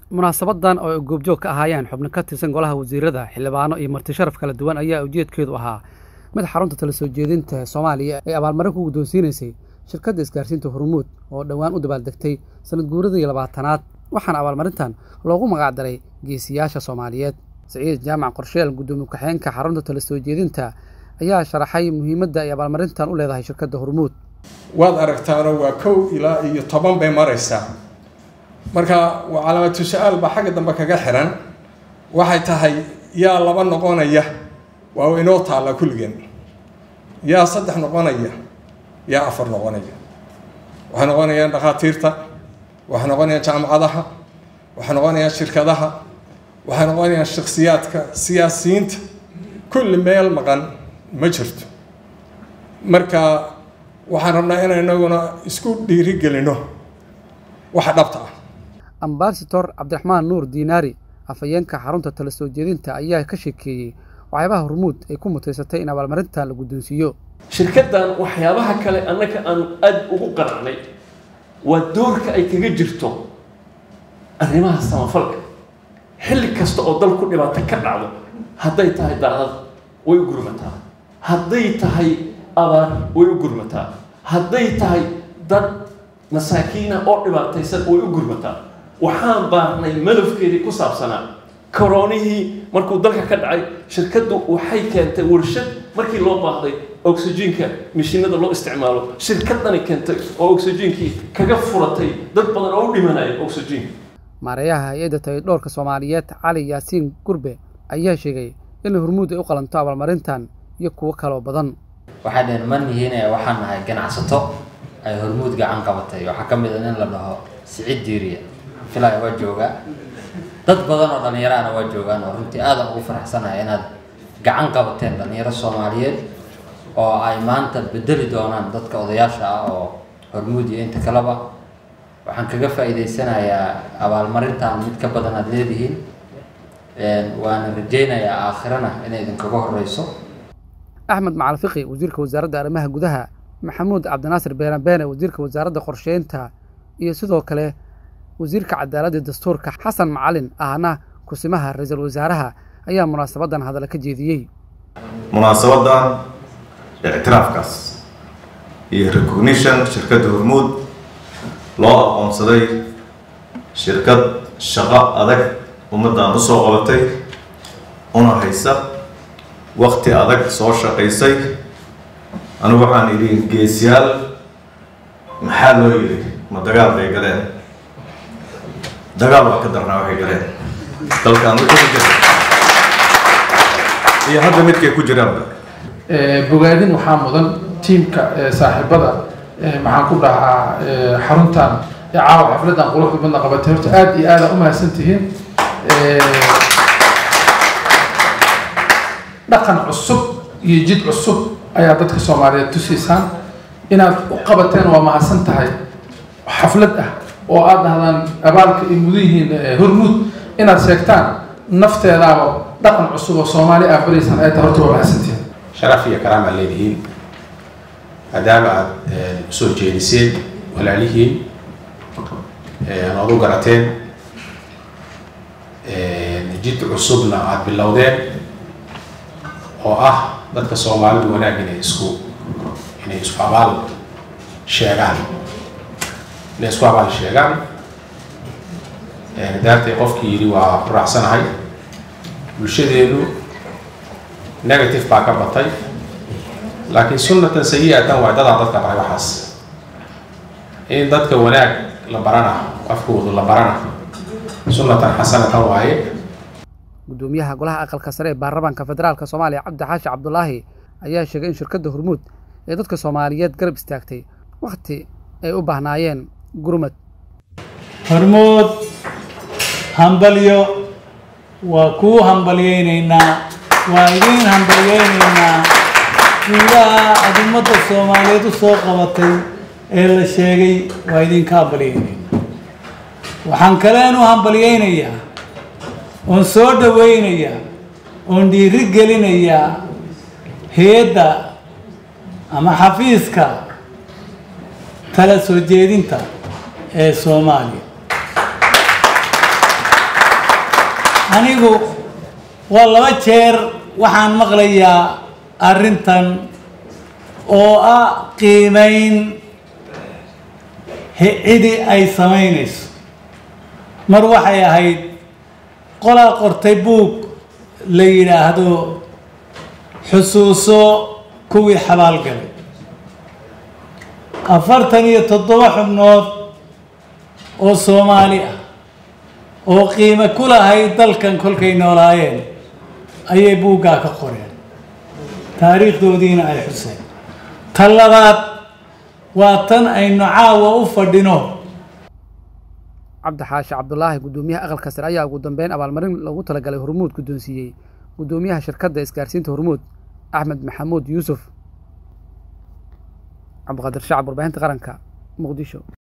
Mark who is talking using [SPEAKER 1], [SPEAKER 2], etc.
[SPEAKER 1] munaasabadan oo ay goobjoog ka ahaayeen xubno ka tirsan golaha wasiirada xildhibaano iyo marti sharaf kala duwan ayaa ujeedkeedu ahaa mid xarunta tala soo jeedinta ee soomaaliya ee abaalmarin ku guddoonsiinaysay shirkadda isgaarsiinta hormuud oo dhowaan u dabaaldegtay sanad guuradii labaatanaad waxaana abaalmarintan loogu magacdaray geesiyaasha soomaaliyeed siciid jaamac qorsheel guddoomiye ku-xigeenka xarunta tala soo jeedinta ayaa sharaxay muhiimadda ay abaalmarintan u leedahay shirkadda hormuud
[SPEAKER 2] waad aragtaano waa kow ilaa iyo toban bay maraysaa marka waa calaamatu su-aal baa xagga dambe kaga xiran waxay tahay yaa laba noqonaya waa inoo taalla kulligeen yaa saddex noqonaya yaa afar noqonaya waxay noqonayaan dhakhaatiirta waxay noqonayaan jaamacadaha waxay noqonayaan shirkadaha waxay noqonayaan shaksiyaadka siyaasiyiinta kulli meel maqan ma jirto marka waxaan rabnaa inaan inaguna isku dhiirigelino waxa dhabta ah
[SPEAKER 1] ambasador cabdiraxmaan nuur diinaari afhayeenka xarunta tala soo jeedinta ayaa ka sheekeeyey waxyaabaha hormuud ay ku mutaysatay in abaalmarintan la guddoonsiiyo
[SPEAKER 3] shirkaddan waxyaabaha kale annaga aan aada ugu qanacnay waa doorka ay kaga jirto arrimaha samafalka xilli kasta oo dal ku dhibaato ka dhacdo hadday tahay daadad way u gurmataa hadday tahay abaar way u gurmataa hadday tahay dad masaakiina oo dhibaataysan way u gurmataa waxaan baarnay malafkeedii ku saabsanaa koroonihii markuu dalka ka dhacay shirkaddu waxay keentay warshad markii loo baahday oxygenka mishiinada loo isticmaalo shirkadani keentay oo oxygenkii kaga furatay dad badan oo u dhimanaya oxygenka
[SPEAKER 1] maareeyaha hay-adda tayadhoorka soomaaliyeed cali yaasiin gurbe ayaa sheegay in hormuud ay u qalanto abaalmarintan iyo kuwo kaloo badan
[SPEAKER 4] waxay dhaheen ma nihiin waxaan nahay ganacsato ay hormuud gacan qabatay waxaa ka mid a nin la dhaho siciid diiriya filaya waa joogaa dad badan oo dhallinyaraana waa joogaan oo runtii aadan ugu faraxsanahay inaad gacan qabateen dhallinyaro soomaaliyeed oo ay maanta bedeli doonaan dadka odayaasha ah oo hormuud iyo inta kaleba waxaan kaga faa'iidaysanayaa abaalmarintan mid ka badan aada leedihiin waana rajaynayaa aakhirana inay idinkaga horeyso
[SPEAKER 1] axmed macal fiqi wasiirka wasaaradda arrimaha gudaha maxamuud cabdinaasir beene beene wasiirka wasaaradda qorsheynta iyo sidoo kale wasiirka cadaaladda dastuurka xasan macalin ahna kusimaha ra-iisul wasaaraha ayaa munaasabadan hadalla ka jeediyey
[SPEAKER 5] munaasabadan ictiraafkaas iyo recognition shirkadda hormuud loo aqoonsaday shirkad shaqo adag ummaddan usoo qabatay una haysa wakti adag soo shaqaysay anigu waxaan idhi geesyaal maxaa loo yidhi ma dagaal bay galeen dagaal waa ka darnaa waxay galeen dalkaan wixii ku jira iyo hadda midkay ku jiraanba
[SPEAKER 6] bogaadin waxaa mudan tiimka saaxiibada maxaan ku dhahaa xaruntan ee caawa xafladan quruxda badna qabatay horta aada iyo aada u mahadsan tihiin dhaqan cusub iyo jid cusub ayaa dadka soomaaliyeed tusiisaan inaad u qabateen waa mahadsan tahay xaflad ah oo aada dhahdaan abaalka ay mudan yihiin hormuud inaad sheegtaan nafteedaaba dhaqan cusub oo soomaali aa baraysaan ay tahay horta waa mahadsantihiin
[SPEAKER 7] sharaf iyo karaam aad leedihiin maadaama aada usoo jeediseen walaalihiin oad u garateen jid cusubna aada bilowdeen oo ah dadka soomaalidu wanaag inay isku inay isku abaal sheegaan inay isku abaal sheegaan daartay qofkii yidhi waa ku raacsanahay bulshadeedu negative baa ka batay laakiin sunnatan sayi-atan waa dadaa dadka baray waxaas in dadka wanaag la barana afkoodu la barana sunnatan xasanatan waaye
[SPEAKER 1] guddoomiyaha golaha aqalka sare ee baarlamaanka federaalka soomaaliya cabdi xaashi cabdulaahi ayaa sheegay in shirkadda hormuud ee dadka soomaaliyeed garab istaagtay wakhti ay u baahnaayeen gurmad
[SPEAKER 8] hormuud hambalyo waa kuu hambalyaynaynaa waa idiin hambalyaynaynaa guulaha aada ummadda soomaaliyeed u soo qabatay ee la sheegay waa idinka hambalyaynaynaa waxaan kaleen u hambalyaynayaa oon soo dhawaynayaa oon dhiiri gelinayaa hay-adda ama xafiiska tala soo jeedinta ee soomaaliya anigu waa laba jeer waxaan maqlayaa arrintan oo ah qiimayn cidi ay samaynayso mar waxay ahayd qolaa qortay buug la yidhaahdo xusuuso kuwii xabaalgalay afartan iyo toddoba xubnood oo soomaali ah oo qiimo ku lahayd dalkan kolkay noolaayeen ayay buuggaa ka qoreen taariikhdoodiina ay xuseen tan labaad waa tan aynu caawa u fadhino
[SPEAKER 1] cabdi xaashi cabdulaahi guddoomiyaha aqalka sare ayaa ugu dambeyn abaalmarin loogu talagalay hormuud guddoonsiiyey guddoomiyaha shirkadda isgaarsiinta hormuud axmed maxamuud yuusuf cabdiqaadir shacab warbaahinta qaranka muqdisho